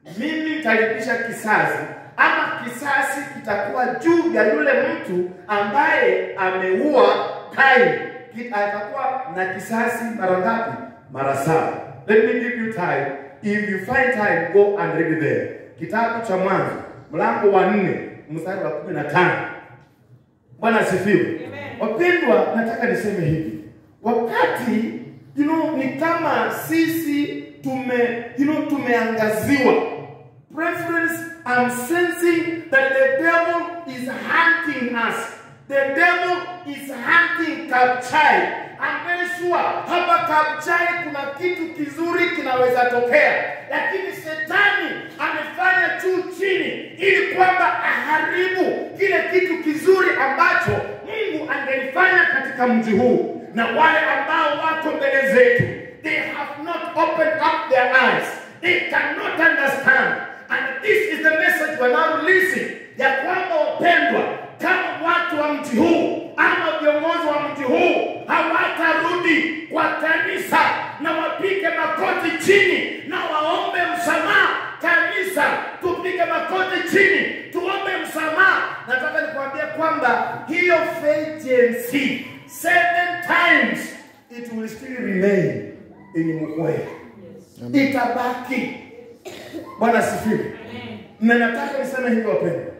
mimi nitalipisha kisasi ama kisasi kitakuwa juu ya yule mtu ambaye ameua Kaini. Ki- Atakuwa na kisasi mara ngapi? Mara saba. Let me give you time. If you find time, go and read there. Kitabu cha Mwanzo mlango wa nne mstari wa kumi na tano. Bwana asifiwe. Wapendwa, nataka niseme hivi, wakati you know, ni kama sisi tume you know, tumeangaziwa. Preference, I'm sensing that the devil is hunting us. The devil is hunting Kapchai. I'm very sure hapa Kapchai kuna kitu kizuri kinaweza tokea, lakini shetani amefanya juu chini ili kwamba aharibu kile kitu kizuri ambacho Mungu angelifanya katika mji huu, na wale ambao wako mbele zetu, they have not opened up their eyes, they cannot understand and this is the message we're now releasing, ya kwamba wapendwa, kama watu wa mji huu ama viongozi wa mji huu hawatarudi kwa kanisa na wapige makoti chini na waombe msamaha kanisa, tupige makoti chini tuombe msamaha. Nataka nikwambie kwamba hiyo agency seven times it will still remain in Mukwea, itabaki. Bwana asifiwe. Na nataka niseme hivi wapendwa,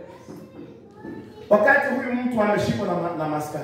wakati huyu mtu ameshikwa na, ma- na maskari,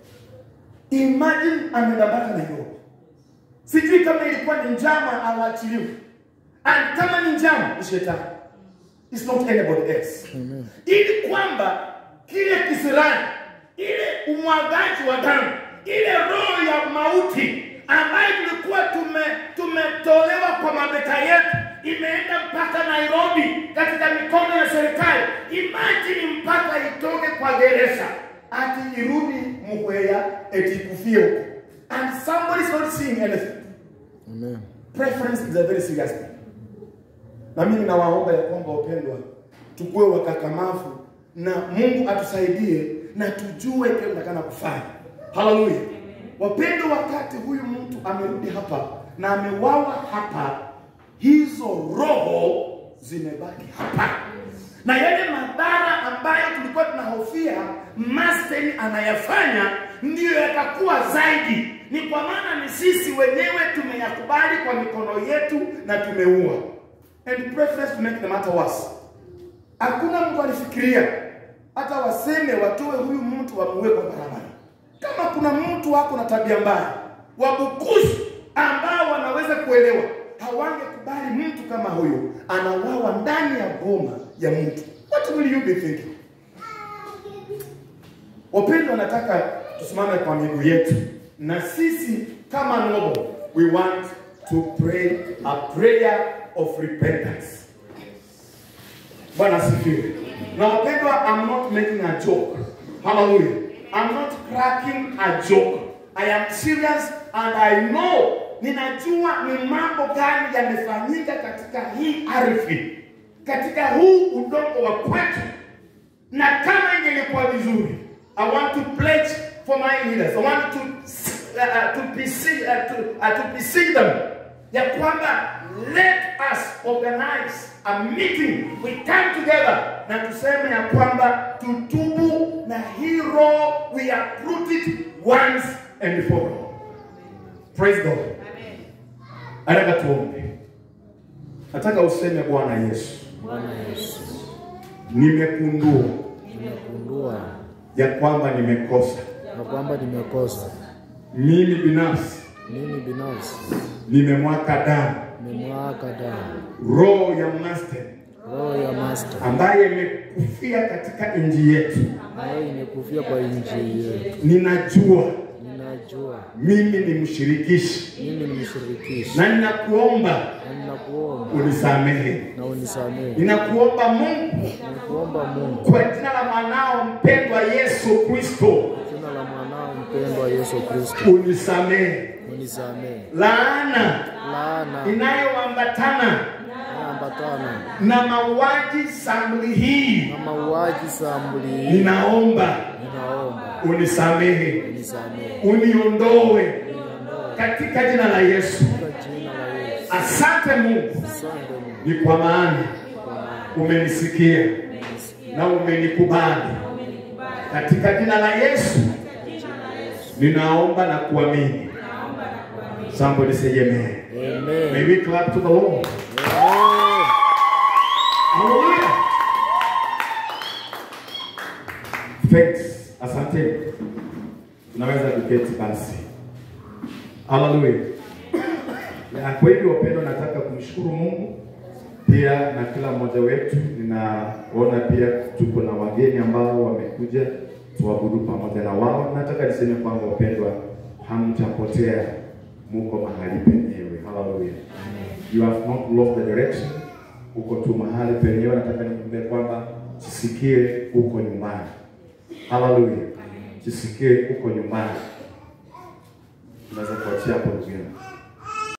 imagine ameenda mpaka Nairobi. Sijui kama ilikuwa ni njama awaachiliwe, and kama ni njama ni shetani, it's not anybody else, ili kwamba kile kisirani, ile umwagaji wa damu, ile roho ya mauti ambayo tulikuwa tume tumetolewa kwa mabeka yetu imeenda mpaka Nairobi katika mikono ya serikali. Imagine mpaka itoke kwa gereza ati irudi Muhwea eti ikufie huko, and somebody is not seeing anything. Amen. Preference is a very serious thing. Na mimi nawaomba ya kwamba wapendwa, tukuwe wakakamavu na Mungu atusaidie na tujue kile tunataka kufanya. Haleluya. Wapendwa, wakati huyu mtu amerudi hapa na amewawa hapa, hizo roho zimebaki hapa na yale madhara ambayo tulikuwa tunahofia Masten anayafanya ndiyo yatakuwa zaidi. Ni kwa maana ni sisi wenyewe tumeyakubali kwa mikono yetu na tumeua. And preference to make the matter worse. Hakuna mtu alifikiria hata waseme watoe huyu mtu wamuue kwa barabara. Kama kuna mtu wako na tabia mbaya, wabukuzi ambao wanaweza kuelewa, hawangekubali mtu kama huyu anawawa ndani ya boma ya mtu. What will you be thinking? Wapendwa, nataka tusimame kwa miguu yetu, na sisi kama Noble, we want to pray a prayer of repentance. Bwana asifiwe. Na wapendwa, I'm not making a joke. Hallelujah. I'm not cracking a joke. I am serious and I know ninajua ni mambo gani yamefanyika katika hii ardhi, katika huu udongo wa kwetu, na kama ingelikuwa vizuri, I want to pledge for my leaders. I want to uh, uh, to beseech uh, to, uh, to beseech them ya kwamba let us organize a meeting, we come together na tuseme ya kwamba tutubu na hii roho we uproot it once and for all. Praise God. Nataka tuombe. Nataka useme Bwana Yesu, Bwana Yesu, nimekundua nimegundua ya kwamba nimekosa na kwamba nimekosa. mimi binafsi, Mimi binafsi nimemwaka damu nimemwaka damu roho ya master roho ya master ambaye imekufia katika nchi yetu. ambayo imekufia kwa injili yetu. Ninajua Ninajua mimi ni mshirikishi mimi ni mshirikishi, na ninakuomba na ninakuomba unisamehe. na unisamehe. Ninakuomba Mungu Ninakuomba Mungu kwa jina la mwanao mpendwa Yesu Kristo, jina la mwanao mpendwa Yesu Kristo, unisamehe unisamehe laana laana inayoambatana inayoambatana na mauaji sambuli hii. na mauaji sambuli hii. Ninaomba Ninaomba unisamehe, unisamehe uniondoe katika jina la Yesu. kwa jina la Yesu. Asante Mungu, Asante Mungu, ni kwa maana umenisikia na umenikubali. Katika jina la Yesu ninaomba na kuamini. Somebody say amen. May Amen. we clap to the Lord. Amen. Hallelujah. Thanks. Asante. Tunaweza kuketi basi. Hallelujah. Na kwa hivyo wapendwa, nataka kumshukuru Mungu pia na kila mmoja wetu. Ninaona pia tuko na wageni ambao wamekuja tuabudu pamoja na wao. Nataka niseme kwamba wapendwa, hamtapotea, muko mahali penyewe. Hallelujah. You have not lost the direction. Uko tu mahali penyewe. Nataka nikwambie kwamba jisikie uko nyumbani. Hallelujah. Jisikie uko nyumbani. Unaweza kuachia hapo ndugu yangu.